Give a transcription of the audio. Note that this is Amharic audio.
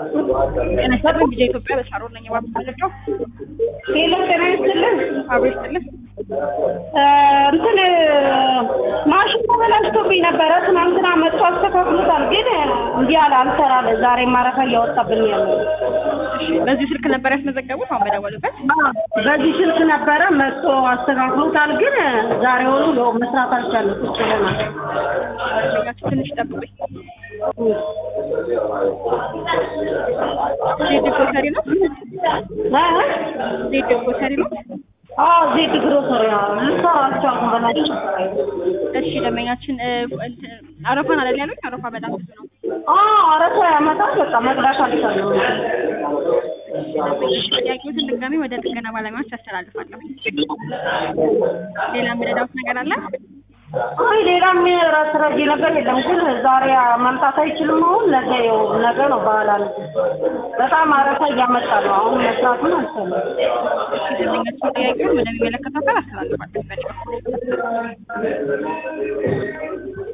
ጤና ይስጥልኝ ጊዜ ኢትዮጵያ በሳሮን ነኝ የባንክ መረጃው ሄሎ ጤና ይስጥልን። አብሮ ይስጥልን እንትን ማሽን ተበላሽቶብኝ ነበረ። ትናንትና መጥቶ አስተካክሎታል፣ ግን እንዲህ አለ አልሰራለ። ዛሬ ማረፋ እያወጣብኝ ያለ እሺ በዚህ ስልክ ነበር ያስመዘገቡት አሁን በደወሉበት በዚህ ስልክ ነበረ መጥቶ አስተካክሎታል፣ ግን ዛሬውኑ ያው መስራት አልቻለም። ቁጭ ብለናል። ያችሁ ትንሽ ጠብቁኝ ዜድ ግሮሰሪ ነው ዜድ ግሮሰሪ ነው አዎ ዜድ ግሮሰሪ ልሰራ አልቻልኩም። በላቸው እሺ ደንበኛችን እ፣ እንትን አረፋን አይደል ያሉኝ አረፋ በጣም ብዙ ነው አረፋ ያመጣል። በቃ መቅዳት አልቻለም። ጥያቄዎትን ድጋሚ ወደ ጥገና ባለሙያዎች ያስተላልፋለሁ ሌላ የምረዳውት ነገር አለ አይ ሌላም ረስረጅ ነገር የለም፣ ግን ዛሬ መምጣት አይችልም። አሁን ነገ ይኸው ነገ ነው በኋላ ነው። በጣም አረፋ እያመጣ ነው። አሁን መስራቱን አልቻለም። እሺ ደንበኛችን ጥያቄውን ወደሚመለከተው አካል አስተላልፋለሁ በጨዋ